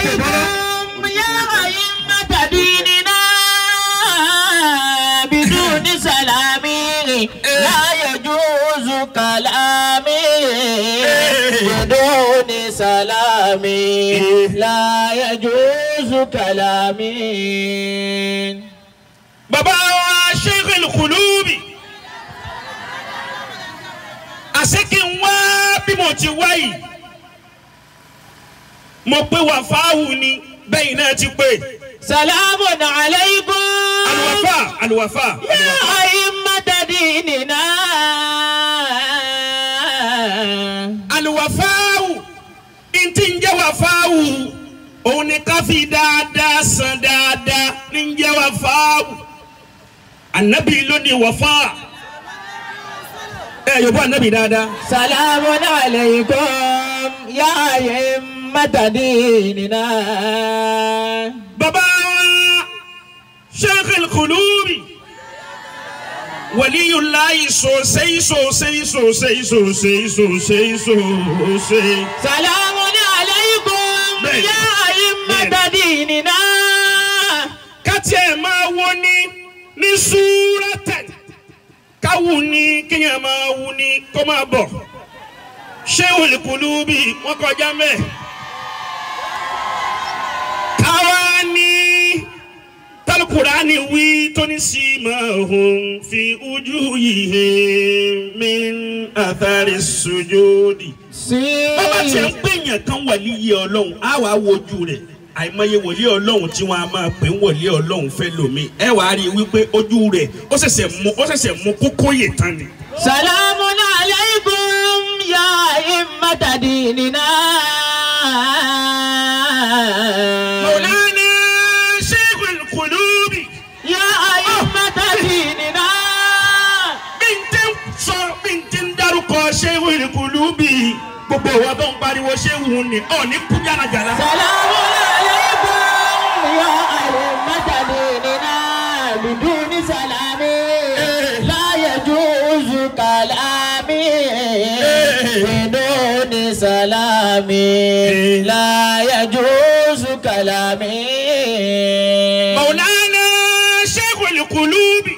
عليكم يا أئمة ديننا بدون سلامي لا يجوز كلامي بدون سلامي لا يجوز كلامي bàbá wa sheikh al-Qulubi àṣekí ń wá bí mo ti wá yìí mo pé wà fáwù ni bẹ́yìn náà ti pé سلام عليكم aluwafa aluwafa يا أئمة ديننا aluwafáwù ntí ń jẹ́ wàfáwù òun ni ká fi dáadáa san dáadáa ní ń jẹ́ wàfáwù anabi ló ní wàfá ẹ yóò bọ́ anabi dáadáa. سلام عليكم يا أئمة ديننا bàbá wa sheikh al-Qulubi waliyulayi sosai sosai sosai sosai sosai sosai. سلام عليكم بين. يا أئمة ديننا kátì ẹ̀ máa wo ní ní súrátẹ̀ káwù ní kéèyàn máa wù ní kó máa bọ̀ Sheikhul Qulubi wọ́n kọjá mẹ́ káwá ní tálùkùránì wí tó ní sí máa hùn fi ojú yìí min athari sujudi bàbá tí a ń gbẹ̀yàn kan wàlíyé ọlọ́run á wàá wojú rẹ̀ àìmọye wòlíì ọlọ́run tí wọ́n á máa pè ń wòlíì ọlọ́run fẹ́ lómi ẹ wàá rí i wípé ojú rẹ̀ ó ṣẹ̀ṣẹ̀ mú ó ṣẹ̀ṣẹ̀ mú kókó yè tán ni. سلام عليكم يا أئمة ديننا Maulana Sheikhul Qulubi يا أئمة ديننا bí n tẹ́ ń sọ bí n tẹ́ ń dárúkọ Sheikhul Qulubi gbogbo ìwà tó ń pariwo Shehu ni ọ̀ ní kú jànàjànà. سلام عليكم يا أئمة ديننا بدون سلام لا يجوز كلامي بدون سلام لا يجوز كلامي Maulana Sheikhul Qulubi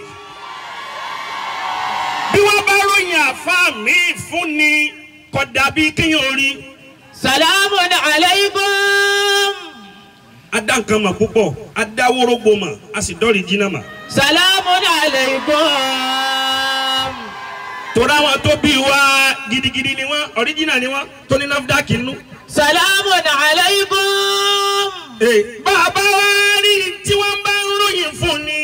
bí wọ́n bá ròyìn àfa mi fún ni kò dàbí kéèyàn rí سلام عليكم adá nǹkan mà púpọ̀ adá wórógbó mà a sì dọ́rì jìnnà mà. سلام عليكم torí àwọn tó bí wa gidigidi ni wọ́n ọ̀ríjìnà ni wọ́n tó ní NAFDAC nínú. سلام عليكم Ee, bàbá wa rí tí wọ́n bá ń ròyìn fún ni.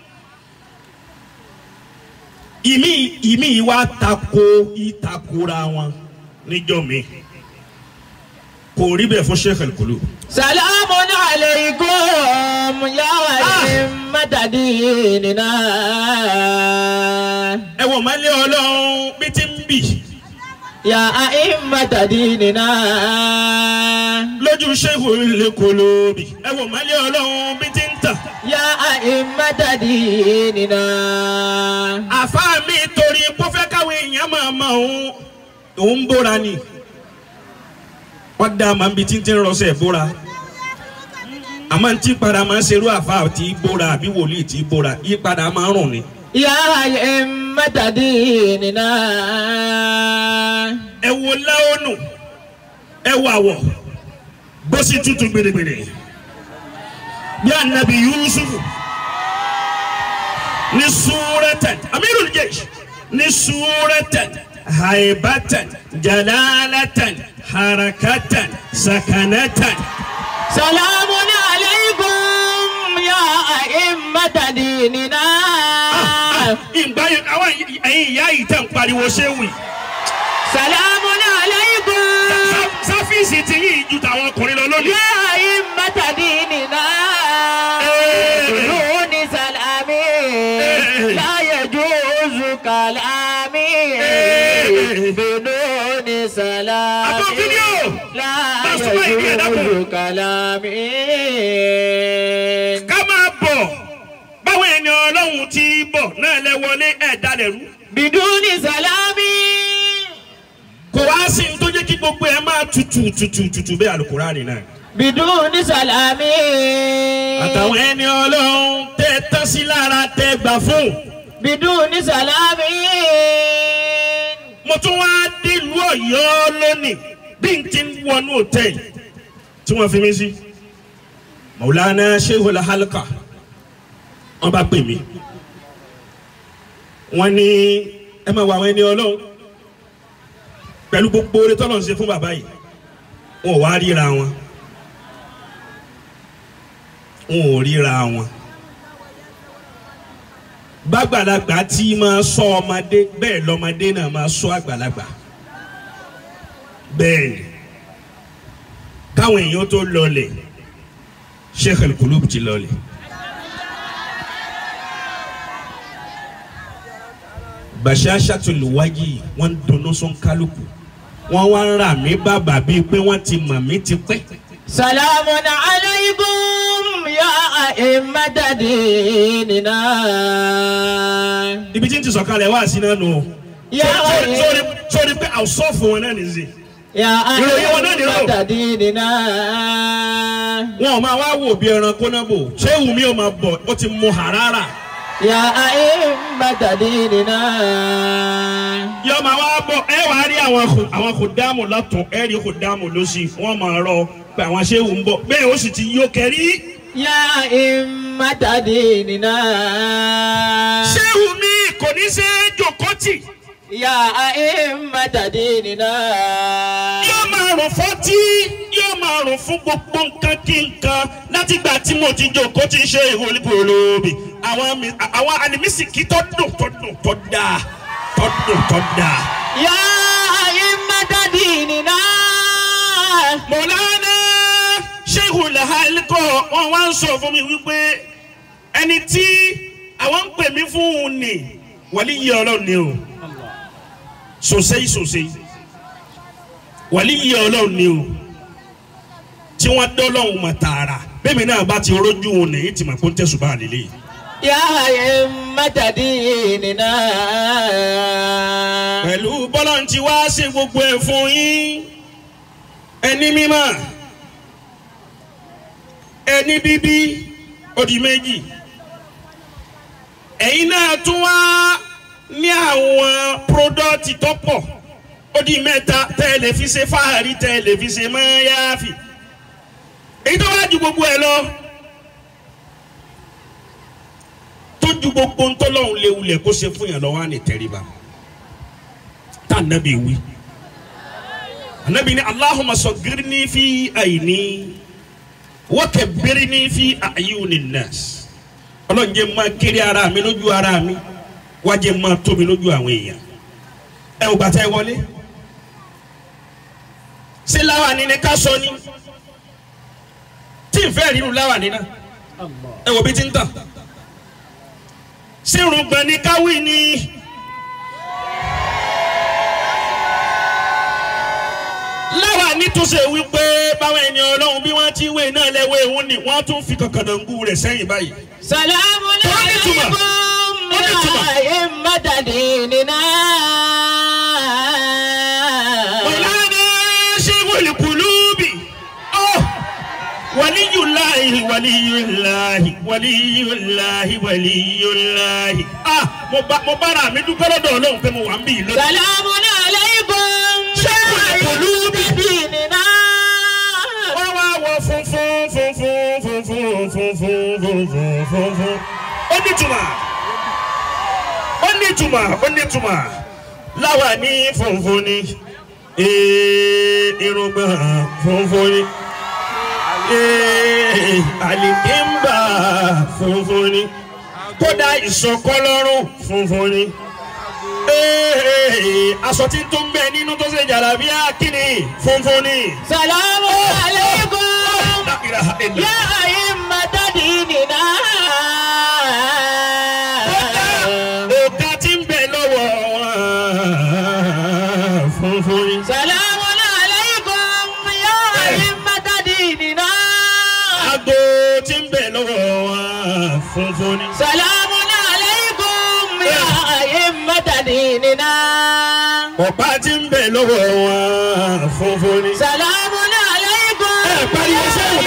ìmí ìmí wa tako ìtakora wọn níjọ́ mi kò rí bẹ́ẹ̀ fún Sheikhul Qulubi. سلام عليكم يا أئمة ديننا ẹ wọ mọ́lẹ́ ọlọ́run bí ti ń bì يا أئمة ديننا lójú Sheikhul Qulubi ẹ wọ mọ́lẹ́ ọlọ́run bí ti ń tàn. يا أئمة ديننا àfa mi torí kó fẹ́ káwọn èèyàn máa mọ òun òun bóra ni wọ́n dá màá bi títí rọ́ṣẹ̀ bóra àmọ́ ntí padà máa ń ṣerú àfa tí bóra àbí wòlíì tí bóra yí padà máa ń rùn ni. يا أئمة ديننا ẹ wo láwọnù ẹ wo àwọ̀ bó sì tutù gbèrègbèrè bí anabi Yusuf ní súrẹ́tẹ̀ amirul jaysh ní súrẹ́tẹ̀ haibatan jalalatan harakatan sakanatan. سلام عليكم يا أئمة ديننا ìgbà yẹn àwọn ẹ̀yin ìyá yìí tẹ̀ ń pariwo ṣéwì. سلام عليكم sáfíìsì ti yín ju tàwọn ọkùnrin lọ lónìí. يا أئمة ديننا بدون سلامي لا يجوز كلامي بدون سلامي Àbọ̀ fídíò. لا Bá súnmọ́ ìdí ẹ̀ dákun. يجوز كلامي ká máa bọ̀ báwọn ẹni ọlọ́run ti bọ̀ náà lẹ wọlé ẹ̀ dalẹ̀ rú. بدون سلامي kò wá sí ní tó jẹ́ kí gbogbo ẹ̀ máa tutù tutù tutù bẹ́ẹ̀ Al-Qur'ani náà. بدون سلام àtàwọn ẹni ọlọ́run tẹ́ tán sí lára tẹ́ gbà fún. بدون سلام mo tún wá délùú ọ̀yọ́ lónìí bí n ti ń wọnú hòtẹ́ẹ̀lì tí wọ́n fi mí sí. Maulana Shehul Halqa wọ́n bá pè mí. wọ́n ní ẹ máa wọ àwọn ẹni ọlọ́run pẹ̀lú gbogbo oore tọ́lọ̀ ń ṣe fún bàbá yìí wọn ò wá ríra wọn wọn ò ríra wọn bàgbàlagbà tí máa sọ ọmọdé bẹ́ẹ̀ lọ́mọdé náà máa sọ àgbàlagbà bẹ́ẹ̀ ni káwọn èèyàn tó lọlẹ̀ Sheikh al-Qulub ti lọlẹ̀. bashashatul wajhi wọ́n ń dunnú sún kálukú wọ́n wá ń rà mí bàbà bíi pé wọ́n ti mọ̀ mí ti pẹ́. سلام عليكم يا أئمة ديننا ibi tí n ti sọ̀kalẹ̀ wá sí náà nù. يا sórí أئمة sórí pé àwùsọ̀fù wọn náà nìyí. يا ìròyìn wọn náà nìyí o. أئمة ديننا wọn ò máa wá wò bí ẹranko náà bò ṣé wùmí ò máa bọ̀ ó ti mu harara. يا أئمة ديننا yọ máa wá bọ̀ ẹ wàá rí àwọn kò- àwọn kò dáàmú lọ́tún ẹ rí kò dáàmú lọ́sì wọ́n máa rọ pé àwọn ṣéwù ń bọ̀ bẹ́ẹ̀ ó sì ti yó kẹrí. يا أئمة ديننا ṣéwù mi kò ní ṣe é jòkótì يا أئمة ديننا yóò máa rùn fọ́tí yóò máa rùn fún gbogbo nǹkan kí nǹkan látìgbà tí mo ti jòkótì ṣe ìwọlébò olóòbí àwọn mi- àwọn àlìmísìkì tó dùn tó dùn tó dáa tó dùn tó dáa. يا أئمة ديننا mọ̀lánà ṣéhùn làhálíkọ̀ wọn wá ń sọ fún mi wípé ẹni tí àwọn ń pè mí fún un ni wàlí yìí ọlọ́run ni o sòsèyí sòsèyí wàlí yìí ọlọ́run ni o tí wọ́n dọ́lọ́hùn mọ̀ tààrà bẹ́ẹ̀ mi náà bá ti rójú òun nìyí tí mà kó ń tẹ̀sùn bá àlélẹ́ yìí. يا أئمة ديننا pẹ̀lú bọ́lá ń ti wá ṣe gbogbo ẹ̀ fún yín ẹni mímọ́ ẹni bíbí ó di méjì ẹ̀yin náà tún wá ní àwọn pírọ́dọ́tì tó pọ̀ ó di mẹ́ta tẹ́ ẹ lè fi ṣe fáàrí tẹ́ ẹ lè fi ṣe mọ́yáfì èyí tó wá ju gbogbo ẹ lọ tó ju gbogbo ntọ́lọ́hún léwulẹ̀ kó ṣe fún yàn lọ́wọ́ á ní tẹríba tá anabi wí anabi ni allahumma sọgirni fi àyìní wakabbirni fi àyùní nas ọlọ́run jẹ́ máa kéré ara mi lójú ara mi wá jẹ́ máa tóbi lójú àwọn èèyàn ẹ ò gbàtà ẹ wọlé ṣé láwàní ni ká sọ ni tí n fẹ́ rírun láwàní náà ẹ wò bí ti ń tàn ṣé irùngbọ̀n ni káwí ni. láwa nítúnṣe wípé báwọn ẹni ọlọ́run bí wọ́n ti wé náà lẹ́wọ́ ehun ni wọ́n tún fi kọ̀kọ̀dọ̀ngù rẹ̀ sẹ́yìn báyìí. سلام عليكم. عليكم عليكم. يا أئمة ديننا Mọ̀lánà ṣéwòlì kùlùbì. Ọ́ waliyullahi waliyullahi waliyullahi waliyullahi. Ah mo bá mo bára mi dúpẹ́ lọ́dọ̀ ọlọ́run pé mo wà ń bí ìlú. سلام عليكم شيخ يا القلوب. أئمة ديننا wọ́n wá wọ funfun funfun funfun funfun funfun funfun. ó ní ìtumọ̀ ó ní ìtumọ̀ ó ní ìtumọ̀ láwa ní funfun ni ee, irùngbọ̀n funfun ni ee, àlìkínbà funfun ni kódà ìsọkọlọ́rùn funfun ni ee, aṣọ tí tó ń bẹ nínú tó ṣe jàlábíà kíni funfun ni. سلام عليكم La ilaha illa. يا أئمة ديننا Òkà tí ń bẹ lọ́wọ́ wọn funfun ni. سلام عليكم يا أئمة ديننا Ago tí ń bẹ lọ́wọ́ wọn funfun ni. سلام عليكم يا أئمة ديننا Ọ̀pá tí ń bẹ lọ́wọ́ wọn funfun ni. سلام عليكم Ẹ pariwo sẹ́yìn.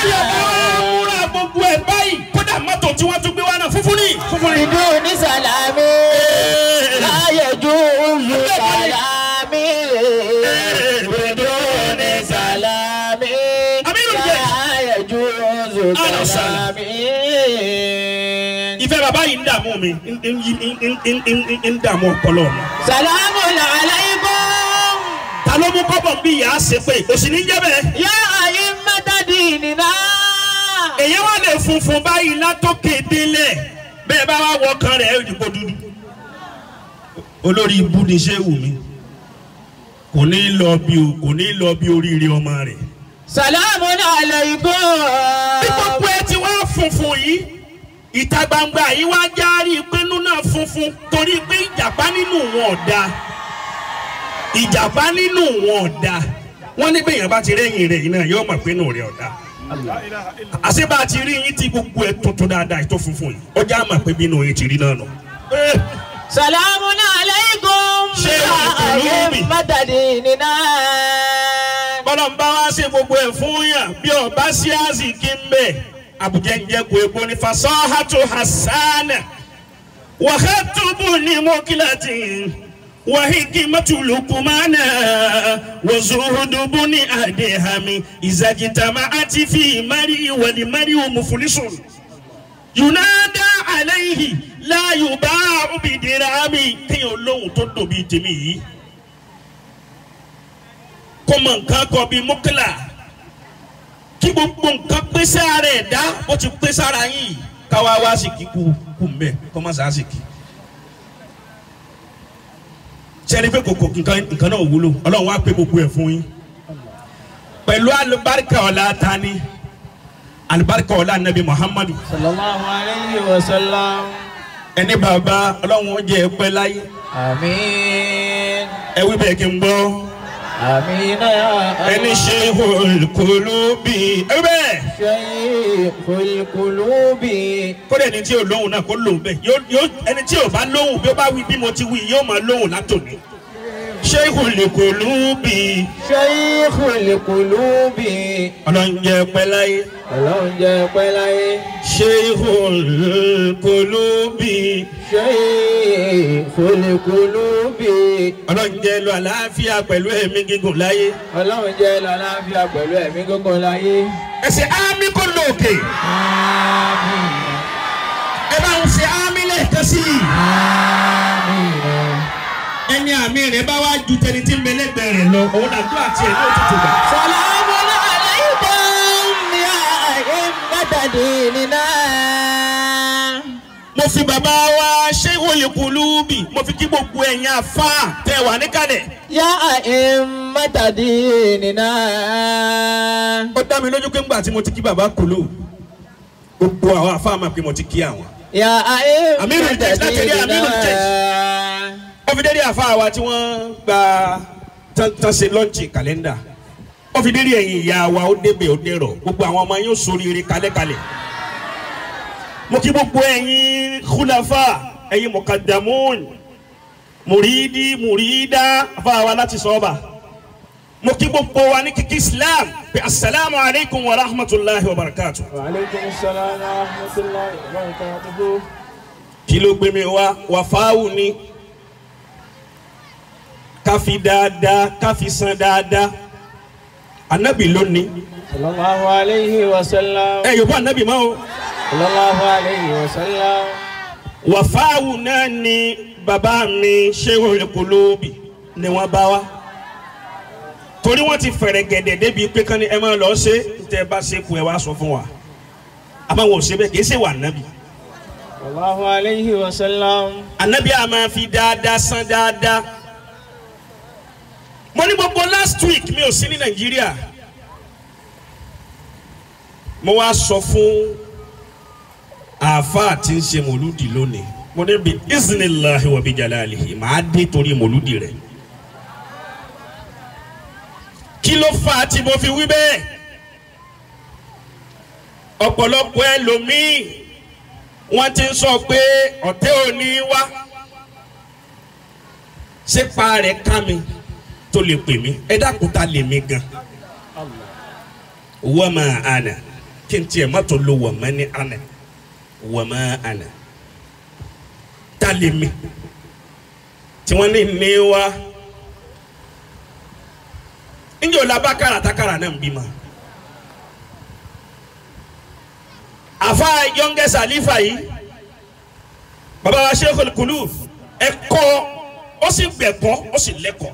báyọ̀ bá wá múra gbogbo ẹ̀ báyìí kódà mọ́tò tí wọ́n tún gbé wá náà funfun ní funfun ní. بدون سلام لا يجوز سلامي بدون سلام لا يجوز أهلا وسهلا. سلامي ìfẹ́ bàbá yìí ń dààmú mi ń- ń- ń- ń- ń- ń- ń dààmú ọpọlọ mi. سلام عليكم ta ló mú kọ́bọ̀ bí ìyá ṣe pé kò sì ní jẹ́ bẹ́ẹ̀. يا أئمة ديننا èyí wà lè funfun báyìí látòkè délẹ̀ bẹ́ẹ̀ bá wà wọ kan rẹ̀ ìdìbò dúdú. olórí ibú ni ṣé wù mí kò ní lọ bí o kò ní lọ bí oríire ọmọ rẹ̀. سلام عليكم bí gbogbo ẹ ti wá funfun yìí ìta gbangba yìí wá járí ìpinnu náà funfun torí pé ìjàpá nínú wọn ọ̀dà ìjàpá nínú wọn ọ̀dà wọ́n ní bẹ́ẹ̀ yẹn bá ti rẹ́yìn rẹ̀ yìí náà yóò mọ̀ pé inú rẹ̀ ọ̀dà àṣebá ti rí yín tí gbogbo ẹ tuntun dáadáa ètò funfun yìí ọjà àmà pé bínú yín ti rí náà nù. سلام عليكم شيخ يا القلوب. أئمة ديننا bọ́lá ń bá wá sí gbogbo ẹ̀ fún yàn bí ọba sí àzìkí ń bẹ̀ àbújá ń jẹ́ kó epo ní fasahatu hasana wàhátùbù ní mọ́kìlátì wàhíkìmọ́tù lukumana wàzúhùdùbù ní àdéhàmì ìzàjìtàmà àti fi mari ìwàlì mari òmùfúlísùn yunada alayhi láàyò bá òbídìrámì kéèyàn lóhùn tó dòbí tèmi yìí kó mọ nǹkan kọ bíi mọ́kìlá kí gbogbo nǹkan pèsè ara ẹ̀ dá ó ti pèsè ara yín káwá wá sí kí kú kú mbẹ kó má sá sí kí. sẹ́ni pé kòkò nǹkan nǹkan náà wúlò ọlọ́run wá pé gbogbo ẹ̀ fún yín pẹ̀lú alibarika ọ̀la tani alibarika ọ̀la nabi muhammadu صلى الله عليه وسلم ẹni bàbá ọlọ́run ó jẹ́ ẹ pẹ́ láyé آمين ẹ wí bẹ́ẹ̀ kí n gbọ́ آمين يا ẹni ṣe olùkólóbì ẹ wí bẹ́ẹ̀. شيخ القلوب kódà ẹni tí ò lóhùn náà kó lóhùn bẹ́ẹ̀ yóò yóò ẹni tí ò bá lóhùn bí ó bá wí bí mo ti wí yóò máa lóhùn látòní. Sheikhul Qulubi شيخ القلوب ọlọ́njẹ pẹ́láyé ọlọ́run jẹ́ pẹ́ láyé Sheikhul Qulubi شيخ القلوب ọlọ́njẹ lọ àlàáfíà pẹ̀lú ẹ̀mí gígùn láyé. ọlọ́run jẹ́ lálàáfíà pẹ̀lú ẹ̀mí gígùn láyé. ẹsẹ̀ ámì kò lóòkè àmín ẹ bá ń ṣe ámì lẹ́ẹ̀kan sí i. àmín ẹni àmì rẹ̀ bá wá ju tẹni tí ń bẹ lẹ́gbẹ̀ẹ́ rẹ̀ lọ òun àdúrà tiẹ̀ ní òtútù gbà. سلام عليكم يا أئمة ديننا mo fi bàbá wa Sheikhul Qulubi mo fi kí gbogbo ẹ̀yin àfa tẹ wà níkàlẹ̀. يا أئمة ديننا ó dá mi lójú pé ńgbà tí mo ti kí bàbá kúlù gbogbo àwọn àfa máa pé mo ti kí àwọn. يا أئمة Amirul Jaysh, láti rí Amirul ديننا ó fi dédé àfa wa tí wọ́n gba tán tán ṣe lọ́ọ̀nchì kàlẹ́ndà ó fi dédé ẹ̀yin ìyá wa ó débẹ̀ ó dẹ̀rọ̀ gbogbo àwọn ọmọ yóò sóríire kalẹ́kalẹ̀. mo kí gbogbo ẹ̀yin khulafa ẹ̀yin mukaddamun mùrídí mùrídá àfa wa láti sọ́ọ̀bà mo kí gbogbo wa ní kíkí islam pé asalaamu alaykum wa rahmatulahi wa barakatu. وعليكم السلام ورحمة الله وبركاته kí ló gbé mi wá wàfáwù ni ká fi dáadáa ká fi san dáadáa anabi lónìí صلى الله عليه وسلم ẹ yòókù anabi máa o صلى الله عليه وسلم wàfáwù náà ni bàbá mi Sheikhul Qulubi ni wọ́n bá wa torí wọ́n ti fẹ̀rẹ̀ gẹ̀dẹ̀ débi pé kán ni ẹ máa lọ ṣe tẹ́ ẹ bá ṣe kú ẹ wá sọ fún wa àmọ́ wọn ò ṣe bẹ́ẹ̀ kì í ṣe wà anabi. صلى الله عليه وسلم anabi a máa fi dáadáa san dáadáa mo ní gbogbo last week mi ò sí ní nàìjíríà mo wá sọ fún àáfàá tí ń ṣe mòlúdì lónìí mo ní bí isnillahi wa bi jalalihi màá dé torí mòlúdì rẹ̀ kí ló fà á tí mo fi wí bẹ́ẹ̀ ọ̀pọ̀lọpọ̀ ẹlòmíì wọ́n ti ń sọ pé ọ̀tẹ́ òní wá sípa rẹ̀ ká mi tó lè pè mí ẹ dákun ta lè mi gan wọ́n máa àná kí n tiẹ̀ má tó lo wọ̀mọ́ ní àná wọ̀mọ́ àná tá lè mi tí wọ́n ní ní wá njẹ́ o la bá kára tá kára náà ń bímọ. àfa yọ̀ǹgẹ̀ sàlífà yìí baba wa Sheikhul Qulub ẹ̀kọ́ ó sì gbẹ̀kọ́ ó sì lẹ́kọ̀ọ́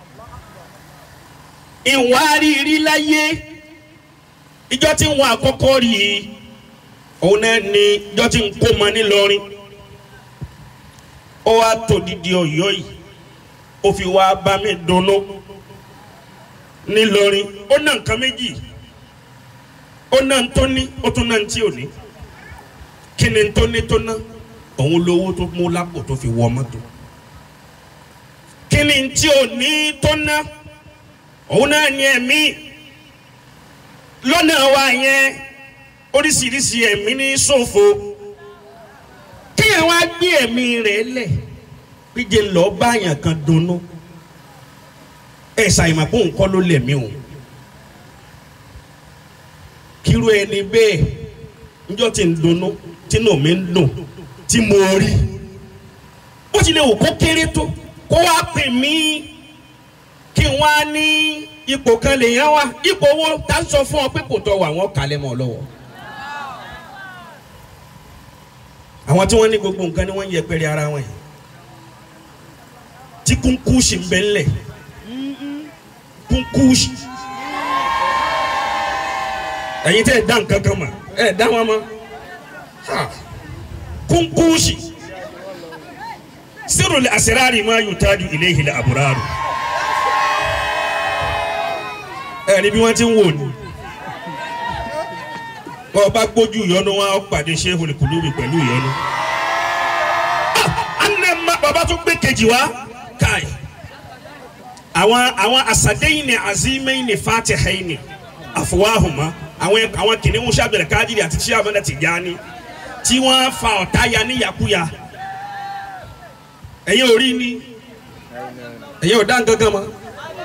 ìwà rírí láyé ìjọ tí wọn àkọ́kọ́ rí i òun náà ni ìjọ tí ń kó mọ nílọrin ó wá tó didi Ọ̀yọ́ yìí ó fi wá bá mi dunnú nílọrin ó ná nǹkan méjì ó ná ń tó ní ó tún ná ń tí ò ní kí ni ń tó ní tó ná òun lówó tó mú lápò tó fi wọ mọ́tò kí ni ń tí ò ní tó ná òun náà ní ẹ̀mí lọ́nà wa yẹn oríṣiríṣi ẹ̀mí ní ṣòfò kéèyàn wá gbé ẹ̀mí rẹ̀ lẹ̀ gbígbé lọ́ọ́ báyàn kan dunnú ẹ̀ ṣàyẹ̀mọ̀ pé nǹkan ló lẹ̀mí o kíru ẹni bẹ́ẹ̀ njọ́ tí ń dunnú tínú mi ń dùn tí mo rí bó tilẹ̀ wò kó kéré tó kó wá pè mí kí wọ́n á ní ipò kan lè yẹn wá ipò wo tá a sọ fún ọ pé kò tọ́ wà wọ́n kàlẹ́ mọ́ ọ lọ́wọ́. àwọn tí wọ́n ní gbogbo nǹkan ni wọ́n ń yẹpẹrẹ ara wọn yìí tí kúnkúṣì ń bẹ ńlẹ̀ kúnkúṣì ẹ̀yin tẹ́ ẹ̀ dá nǹkan kan mọ̀ ẹ̀ dá wọn mọ̀ kúnkúṣì sírùlẹ̀ àṣírárì máa yutaju ilayhi al-abraru ẹni bí wọ́n ti ń wò ní. wọ́n bá gbójú ìyọnu wọn á pàdé Sheikhul Qulubi pẹ̀lú ìyọnu. anẹ ma bàbá tó gbé kejì wá káì. àwọn àwọn asadẹ́yìn ni azimẹ́yìn ni fatihẹ́yìn ni àfọwáhùnmá àwọn àwọn kìnìún sábẹ̀rẹ̀ káàdìrì àti tíṣà mẹ́ta Tìjàní tí wọ́n fa ọ̀tá ya ní yakuya. ẹ̀yin ò rí ni ẹ̀yin ò dá nǹkan kan mọ́.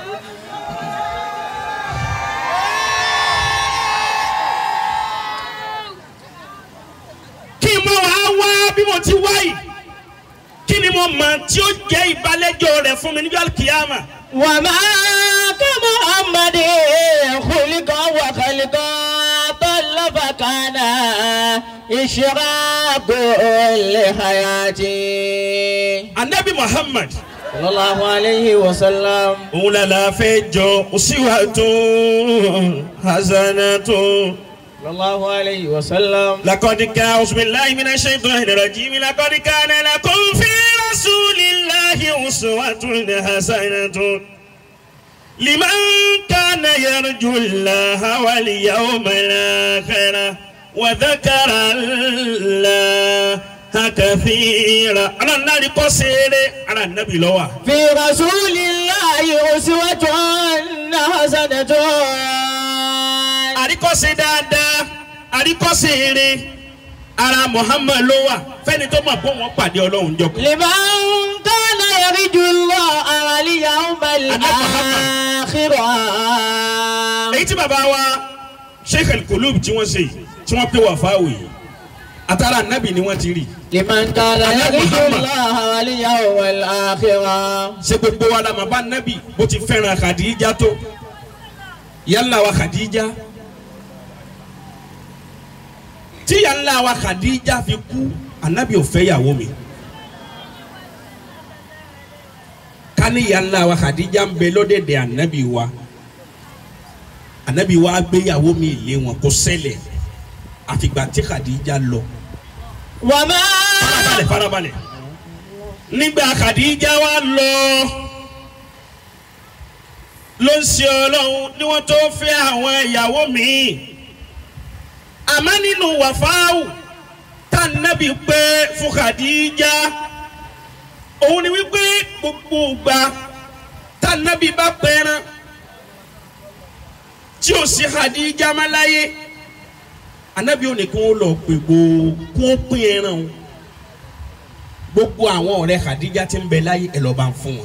kí n mọ wàá wá bí mo ti wá yìí kí ni mo mọ tí ó jẹ́ ìbálẹ́jọ́ rẹ̀ fún mi níjọ́ kìyàmà. وما كمحمد خلقا وخلقا طل فكان إشراق لحياتي anabi muhammad صلى الله عليه وسلم òun làlà fẹ́ jọ uswatun hasanatun. صلى الله عليه وسلم لقد كان أعوذ بالله من الشيطان الرجيم لقد كان لكم في رسول الله أسوة حسنة لمن كان يرجو الله واليوم الآخر وذكر الله كثيرا على النبي قصير على النبي لوا في رسول الله أسوة حسنة àríkọ́ṣe dáadáa àríkọ́ṣe eré ara Muhammad ló wà fẹ́ni tó mọ̀ bó wọn pàdé ọlọ́run jọ. لمن كان يرجو الله واليوم الآخر èyí tí bàbá wa Sheikh al-Qulub tí wọ́n ṣe yìí tí wọ́n pè wà fáwọ̀ yìí àtàrà ànábì ni wọ́n ti rí لمن كان يرجو الله واليوم الآخر ṣe gbogbo wa la mà bá ànábì bó ti fẹ́ràn Khadija tó yálà wa Khadija tí yálà wa Khadija fi kú ànábì ò fẹ́ yàwó mi kání yálà wa Khadija ń bẹ lọ́dẹ̀dẹ̀ ànábì wa ànábì wa gbéyàwó mi lé wọn kó ṣẹlẹ̀ àfìgbà tí Khadija lọ وما farabalẹ̀ farabalẹ̀ nígbà Khadija wa lọ ló ń ṣe ọlọ́run ni wọ́n tó fẹ́ àwọn ìyàwó míì àmọ́ nínú wàfáàwù tá nábì pé fún Khadija òun ni wípé gbogbo ìgbà tá nábì bá pẹ́ràn tí ò sí Khadija má láyé anabi ò ní kí wọ́n lọ pè gbòó kí wọ́n pín ẹran o gbogbo àwọn ọ̀rẹ́ Khadija tí ń bẹ láyé ẹ lọ́ọ́ bá ń fún wọn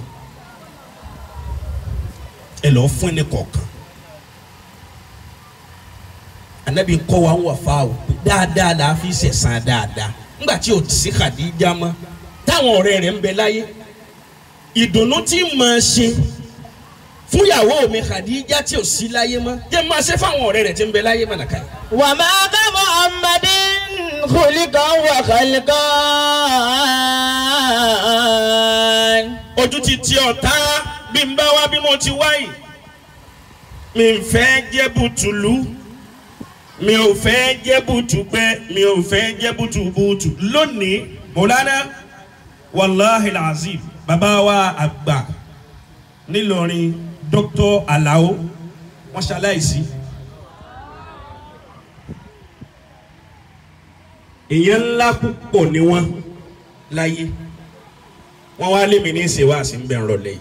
ẹ lọ́ọ́ fún ẹni kọ̀ọ̀kan anabi kọ́ wa ń wà fa o dáadáa la fi sẹ̀sán dáadáa nígbà tí o ti sí Khadija mọ́ táwọn ọ̀rẹ́ rẹ̀ ń bẹ láyé ìdùnnú tí màá ṣe fúnyàwó mi Khadija tí o sí láyé mọ́ jẹ́ máa ṣe fáwọn ọ̀rẹ́ rẹ̀ tí ń bẹ láyé mọ́ nàkàyè. وما كمحمد خلقا وخلقا ojú ti ti ọ̀tá bí n bá wá bí mo ti wáyì mi ń fẹ́ jẹ́ bùtùlù mi ò fẹ́ jẹ́ bùtùgbẹ́ mi ò fẹ́ jẹ́ bùtùbùtù lónìí mọ̀lánà wàláhi lazim bàbá wa àgbà nílọrin dr alao wọn ṣaláìsí. èèyàn ńlá púpọ̀ ni wọ́n láyé wọ́n wá lé mi ní ìṣèwádìí ń bẹ̀ ń rọlẹ̀ yìí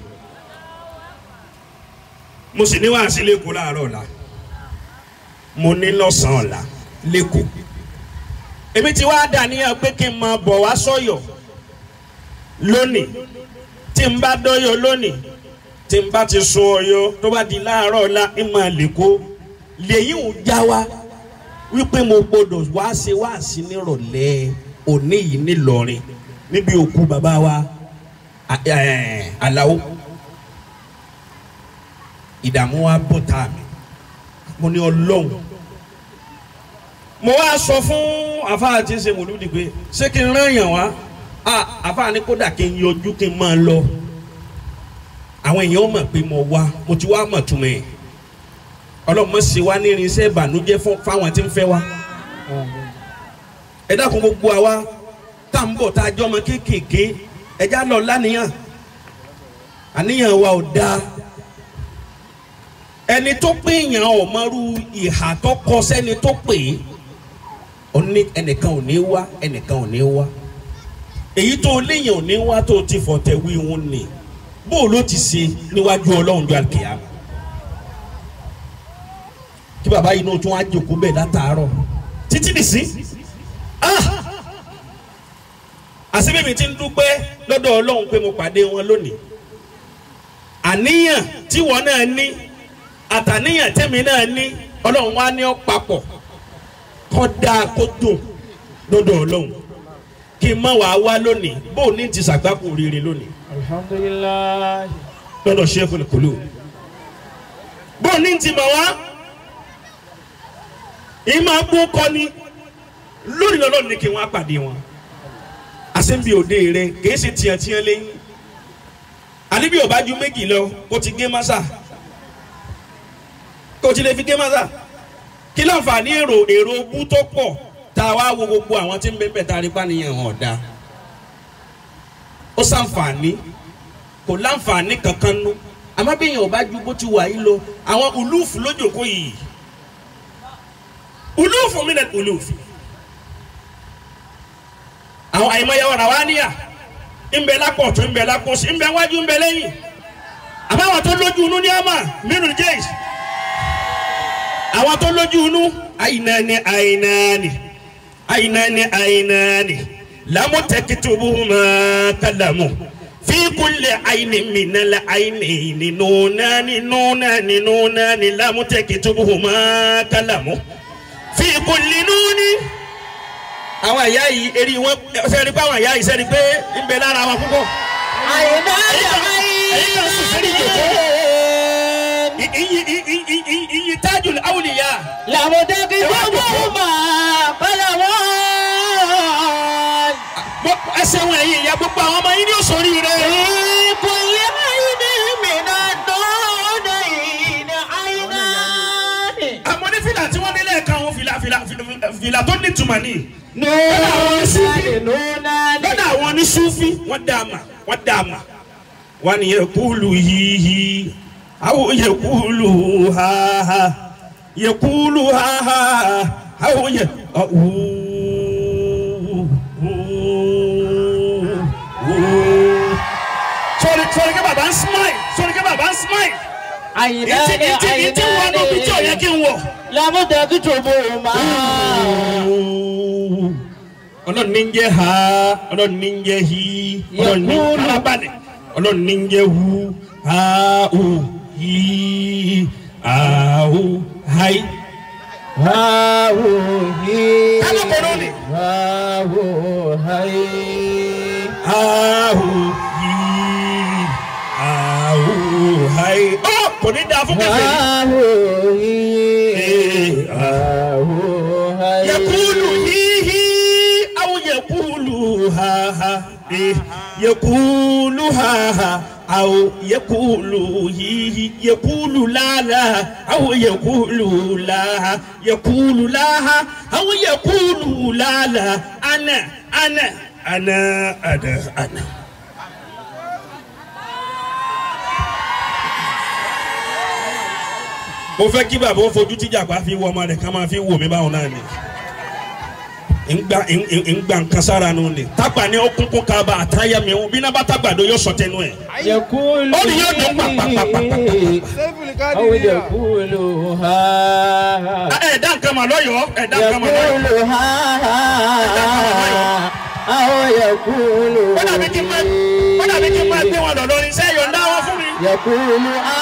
mo sì ní wàásí lẹ́kọ̀ọ́ láàárọ̀ ọ̀la mo ní lọ́sàn-án ọ̀la lẹ́kọ̀ọ́ èmi ti wá dàníyàn pé kí n máa bọ̀ wá sọ́yọ̀ lónìí tí n bá dọ́yọ̀ lónìí tí n bá ti sun ọyọ tó bá di láàárọ̀ ọ̀la ń máa lẹ́kọ̀ọ́ lẹ́yìn ò já wa wípé mo gbọdọ̀ wá ṣe wáàsí nírọ̀lẹ́ òní yìí nílọrin níbi òkú bàbá wa Àlàó ìdààmú wa bọ̀ tá a mi mo ní ọlọ́run mo wá sọ fún àfáà tí ń ṣe mòlúdi pé ṣé kí n rán yàn wá àfáà ní kódà kí n yọjú kí n máa lọ àwọn èèyàn mọ̀ pé mo wá mo ti wá mọ̀ túmọ̀ ẹ̀ ọlọ́mọ sì wá ní irinṣẹ́ ìbànújẹ́ fáwọn tí ń fẹ́ wá ẹ dákun gbogbo àwa tá à ń bọ̀ tá a jọ ọmọ kéékèèké ẹja lọ lánìyàn àníyàn wa ò dáa ẹni tó pé èèyàn ọ̀mọ́rú ìhà tó kọ sẹ́ni tó pè é òní ẹnìkan ò ní wá ẹnìkan ò ní wá èyí tó léèyàn ò ní wá tó ti fọ̀tẹ̀ wí wọn ni bó ló ti ṣe níwájú ọlọ́run ju àkèyàmà kí bàbá yìí náà tún wá jòkó bẹ́ẹ̀ látàárọ̀ títí nìsí àṣìbí mi ti ń dúpẹ́ lọ́dọ̀ ọlọ́run pé mo pàdé wọn lónìí àníyàn tí wọn náà ní àtàníyàn tẹ́mi náà ní ọlọ́run wá ní ọ́ papọ̀ kọ́ dáa kó dùn lọ́dọ̀ ọlọ́run kí n má wàá wá lónìí bó o ní ti sàgbákò rere lónìí alhamdulilayi lọ́dọ̀ Sheikhul Qulub bó o ní ti mọ̀ wá ìmọ̀ agbó kọ́ni lónìí lọ́lọ́run ní kí wọ́n á pàdé wọn àṣẹ́bí òde rẹ kìí ṣe tiẹ̀tiẹ̀ lẹ́yìn àníbi ò bá ju méjì lọ kó ti gé másà kó ti lè fi gé másà kí láǹfààní èrò èrò bú tó pọ̀ tá a wá wo gbogbo àwọn tí ń bẹ́ẹ̀ bẹ́ẹ̀ tá a rí pàníyàn hàn ọ̀dà ó ṣàǹfààní kò láǹfààní kankan nú àmọ́ bí èèyàn ò bá ju bó ti wà yìí lọ àwọn ulúùfù lójòkó yìí ulúùfù mi nà ulúùfù àwọn àyèmáyà wà wá níyà ńbẹ lápọ̀ tó ńbẹ lápọ̀ sí ńbẹ wájú ńbẹ lẹ́yìn àbáwọn tó lójú inú ní ọmọ nínú jẹ́ìsì àwọn tó lójú inú àyìnàní àyìnàní àyìnàní àyìnàní lámútẹ́kìtìbùmá kálámù fi kulli àyìnì mìnàlá àyìnì nùnàní nùnàní nùnàní lámútẹ́kìtìbùmá kálámù fi kulli nùní àwọn àyà yìí eri wọn sẹ́ni pé àwọn àyà yìí sẹ́ni pé ń bẹ lára wọn púpọ̀. àyìnbá èyí kan sùn sẹ́ni jòkó. Iyi iyi iyi iyi tajul awliya. làmúdẹ́kì gbogbo máa bala wọn. Gbọ́- Ẹsẹ̀ wọn ẹ̀yìn ìyá gbogbo àwọn ọmọ yín ní òṣòrí rẹ̀. ìkùnlé àyìnì mìíràn dọ́ọ̀dọ̀ ìní àyìnà. Àmọ́ ní fìlà tí wọ́n dé lẹ́ẹ̀kan àwọn fìlà fìlà fìlà- fìlà tó ní ìtumọ̀ ní. nùnàní nùnàní. Lọ́dọ̀ àwọn ní Súfí wọ́n dá a mà wọ́n dá a mà. Wọ́n ní yẹ̀kúlù yíyí. Àwọn yẹ̀kúlù háhá. Yẹ̀kúlù háhá. Àwọn yẹ̀ sọ̀rọ̀ sọ̀rọ̀ kí bàbá ń smile sọ̀rọ̀ kí bàbá ń smile. àyìnà Ìtì ni ìtì ìtì wọn ló fi tí ò yẹ kí n wọ̀. làmúdẹ́kì gbogbo máa. ọlọ́run ní ń jẹ́ ha ọlọ́run ní ń jẹ́ hi ọlọ́run ní ń farabalẹ̀ ọlọ́run ní ń jẹ́ hu ha hu hi ha hu hai Hawo hi. Kálọ̀ kọ́ lónìí. Hawo hai. ahu yìí ahu hayi. ọ kò ní dáa fún kẹfẹ yìí. Hawo hi. Eh, Hawo hai. yakulu hihi aw yakulu haha eh, yakulu haha aw yakulu hihi yakulu lala aw yakulu laha yakulu laha aw yakulu lala ana ana ana ana ana. mo fẹ́ kí bàbá ó fojú tíjà pa fi wọ ọmọ rẹ̀ ká máa fi wò mí báwọn náà ni ngba ngba nkan sára nu ni tagba ni okunkun kaba àtàyà mi bí náà bá tàgbàdo yóò sọ tẹnu ẹ. Yakulu Ó ní yóò dún pàpàpàpàpà. Aw yakulu ha. ẹ dá nǹkan mà lọ́yọ̀ọ́ ẹ dá nǹkan mà lọ́yọ̀ọ́. Yakulu ha. Aw yakulu. ó dàbí kí n máa ó dàbí kí n máa gbé wọn lọ lórí iṣẹ́ yọ̀ǹda wọn fún mi. Yakulu ha.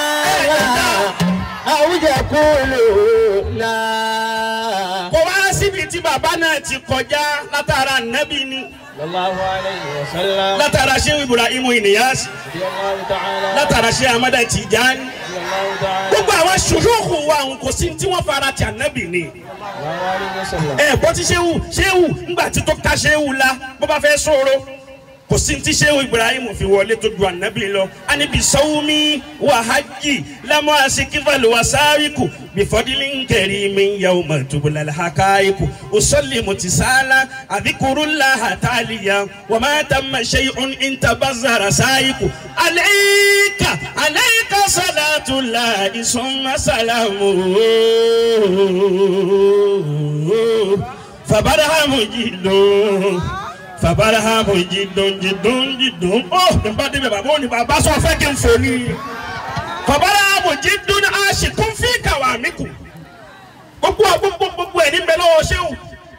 Aw yakulu la. kò wá síbi tí bàbá náà ti kọjá látara nẹ́bí ni Sallallahu alayhi wa sallam. látara ṣé Ibrahim Inyas Radiyallahu ta'ala. látara ṣé Amada Tijani Radiyallahu ta'ala. gbogbo àwọn ṣùṣùkù wa òun kò sí tí wọ́n fara ti ànẹ́bí ni. Sallallahu alayhi wa sallam. ẹ bọ́ tí sehu sehu ńgbà tí tó ka sehu la bó bá fẹ́ sọ̀rọ̀ kò sí tí sehu ibrahim fi wọlé tó ju anabi lọ anibi sawumi wa hajji lamu asikifali wa sáríkù bifọdili nkẹri mi yawu matubula hakaiku usolli mutisala adikuru laha taliya wa ma tamma shay'un intabazara saiku alayka alayka salatu lahi summa salamu fabarahamu jidun fabarahamu jidun jidun jidun ó nípa débi bàbá òní bàbá sọ fẹ́ kí n fò ní fabarahamu jidun aṣìkún fi kàwá mi kù gbogbo gbogbo gbogbo ẹ̀ níbẹ̀ lọ́wọ́ ṣéwù.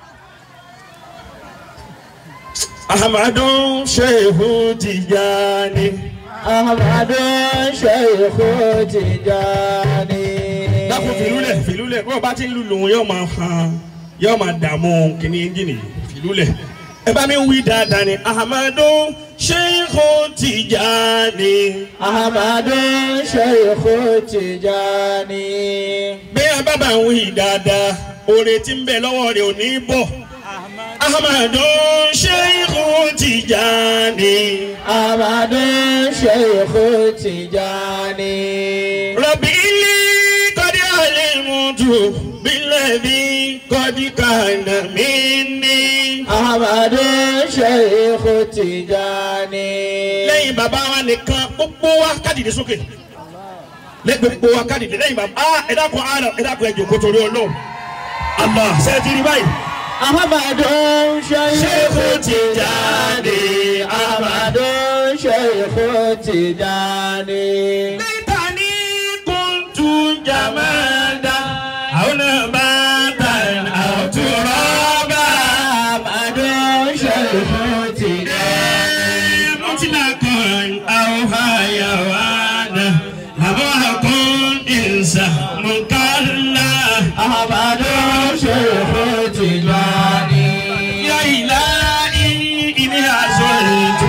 ahamadu shehu tijani Ahmadu Sheikhu Tijani. dákun fìlúlẹ̀ fìlúlẹ̀ bó o bá ti ń lùlù yóò máa hàn yóò máa dààmú kìíní ẹ́ńjìnì fìlúlẹ̀ ẹ bá mi wí dáadáa ni ahamadu sheikhu tijani Ahmadu Sheikhu Tijani. bí a bá bá ń wí dáadáa oore tí ń bẹ lọ́wọ́ rẹ̀ ò ní bọ̀ ahamadu sheikhu tijani Ahmadu Sheikhu Tijani. rabi ili kọ́dí alimutu bilẹ̀bi kọ́dí kàná mi ní. Ahmadu Sheikhu Tijani. lẹ́yìn bàbá wa nìkan gbogbo wa kádìdì sókè lẹ́yìn gbogbo wa kádìdì lẹ́yìn bàbá ah ẹ dákun ara ẹ dákun ẹ jòkó torí Ọlọ́run Allah ṣe ti rí báyìí. Ahmadu Sheikhu Tijani. Ahmadu Sheikhu Tijani. níta ní kóńtù jàmẹ́dá àwọn bàtà àwọn tó rọ́bà. Ahmadu Sheikhu Tijani. mọ́tìlá kan àwọn hayawana àbọ̀ kan ìsà mọ̀kálá. Ahmadu Sheikhu Tijani. Ya ilahi ini azaltu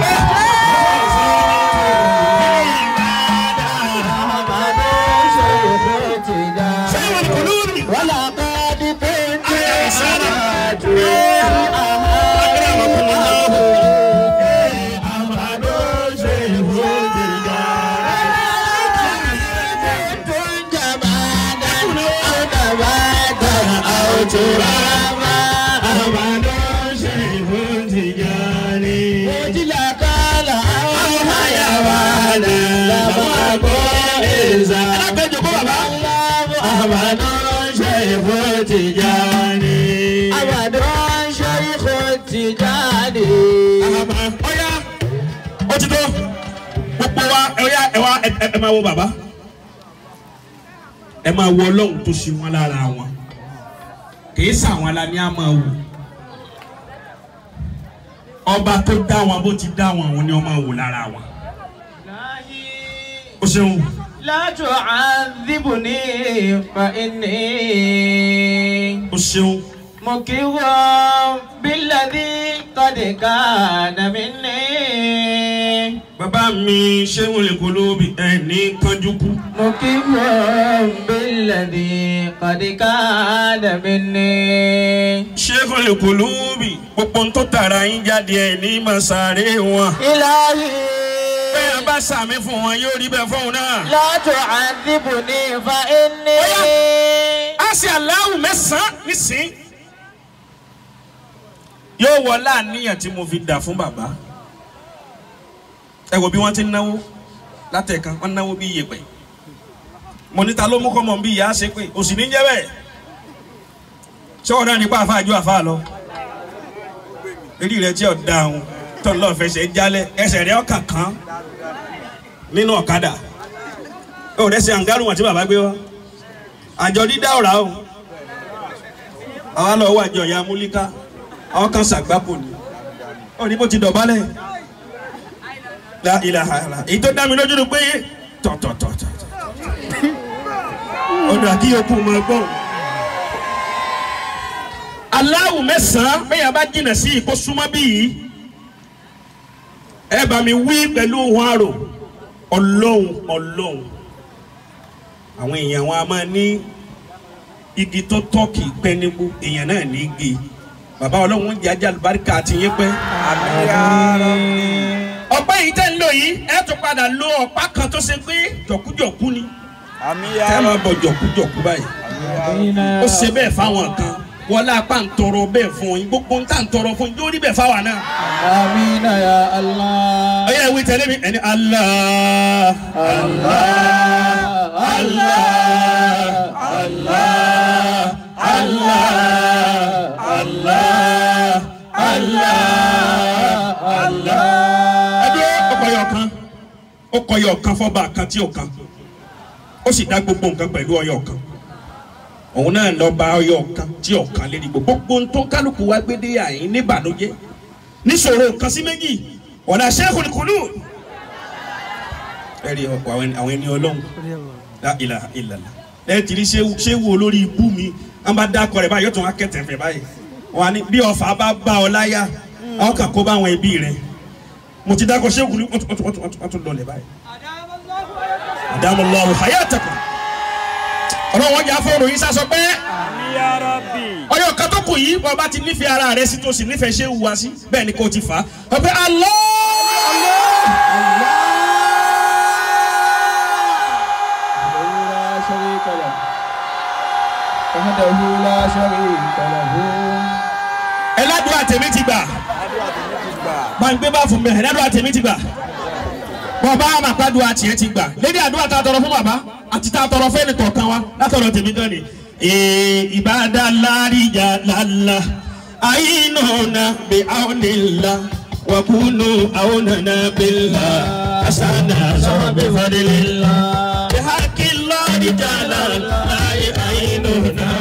Ahmadu Sheikhu Tijani. Sayyid qulubi ولقد كنت أهلا وسهلا. أدعو أكرمكم الله. أحمد شيخ كنت جمالا أو نباتا أو ترابا أحمد شيخ tijani وجلا قال أو حيوانا لم أكن إذا أحمد شيخ تجاني أحمد شيخ تجاني ọ̀ya ó ti tó gbogbo wa ọ̀ya ẹ wá ẹ ẹ máa wo bàbá ẹ máa wo ọlọ́run tó ṣe wọn lára wọn kì í sàwọn ala ní a máa wò ọba tó dá wọn bó ti dá wọn àwọn ni wọn máa wò lára wọn ó ṣeun لا تعذبني فإني o ṣeun مكر بالذي قد كان مني bàbá mi ṣéun lè kó lóbi ẹni kanjú kú مكر بالذي قد كان مني ṣéun lè kó lóbi gbogbo ń tó tara yín jáde ẹni masare wọn إلهي bẹ́ẹ̀ bá sàmì fún wọn yóò rí bẹ́ẹ̀ fóun náà. لا تعذبني فإني a ṣe aláwù mẹ́sàn-án nísìn. yóò wọ láàníyàn tí mo fi dà fún bàbá. ẹ wo bí wọ́n ti ń náwó látẹ̀kan wọ́n náwó bí iyẹ̀pẹ̀. mo níta ló mú kọ́ mọ̀ bí ìyá ṣe pé òsì ní jẹ́ bẹ́ẹ̀. ṣé ọ̀dà nípa àfa àjọ àfa lọ. eré rẹ tí ò dáhùn tó ń lọ fẹsẹ̀ jálẹ̀ ẹsẹ̀ rẹ ọkàn kan nínú ọ̀kadà. ó rẹ̀ ṣe àǹgárùn àti bàbá gbé wá àjọ dídá ọ̀rá o àwa lọ wọ àjọ ìyá múlíká àwọn kan ṣàgbápò ni ó ní bó ti dọ̀bálẹ̀ la ilaha illa èyí tó dá mi lójú ni pé tọ̀tọ̀tọ̀tọ̀ ọ̀dọ̀ àkí yòókù máa gbọ́ aláwù mẹ́sàn-án bẹ́ẹ̀ bá jìnnà sí ìkó súnmọ́ bí yìí ẹ bá mi wí pẹ̀lú ohun àrò ọlọ́run ọlọ́run àwọn èèyàn wọn a máa ní igi tó tọ́ kì í pẹ́ nígbó èèyàn náà ní igi bàbá ọlọ́run ń jẹ́ ajá àlùbáríkà àti yín pẹ́. ọ̀pá yìí tẹ́ ń lò yìí ẹ tún padà lo ọ̀pá kan tó ṣe pé jọ̀kújọ̀kú ni tẹ́ ẹ máa bọ̀ jọ̀kújọ̀kú báyìí ó ṣe bẹ́ẹ̀ fáwọn kan wọlé apá ń tọrọ bẹ́ẹ̀ fún yín gbogbo ń tà ń tọrọ fún yín yóò rí bẹ́ẹ̀ fáwọn náà. آمين يا الله ọyá ìwé tẹ̀lé mi ẹni Allah Allah Allah Allah Allah Allah Allah Allah. ẹdí ọkọ yọ kan ọkọ yọ kan fọba kan tí o kan ó sì dá gbogbo nǹkan pẹ̀lú ọyọ kan òun náà lọ bá ọyọ kan tí o kan lérí gbogbo gbogbo tó kálukú wá gbé dé àyín níbànújẹ́ níṣòro kan sí méjì ọ̀nà sẹ́kùn kùnú. ẹ rí àwọn ẹni ọlọ́run la ilaha illallah ẹ ti rí ṣéwù olórí ibú mi wọn bá dákọ rẹ báyìí yóò tún wá kẹtẹ fẹ báyìí wọn ni bí ọfà bá bá ọ láyà àwọn kan kó bá àwọn ẹbí rẹ mo ti dákọ ṣéwù ní wọn tún lọlẹ báyìí. adamallahu hayatakum ọ̀rọ̀ wọn jà fọ́ọ̀rọ̀ yìí sásọ pé ọyọ kan tó kù yìí wọn bá ti nífẹ̀ẹ́ ara rẹ sí tó sì nífẹ̀ẹ́ ṣé wá sí bẹ́ẹ̀ ni kò ti fà á ọ pé Allah لا شريك له وحده لا شريك له ẹládùn àtẹ̀mí ti gbà gbàgbé bá fún mi ẹládùn àtẹ̀mí ti gbà bàbá àmàpàdùn àtìyẹ ti gbà lédi àdúrà tá a tọrọ fún bàbá àti tá a tọrọ fún ẹnì kọ̀ọ̀kan wa látọ̀rọ̀ tèmi gan ni. ìbádà láríjà lálá àyínúna bí àwọnìlá wàkúnú àwọnàna bílá àṣànà sọ̀rọ̀ bí fadìlélá. bí hákì láríjà lálá àyínúna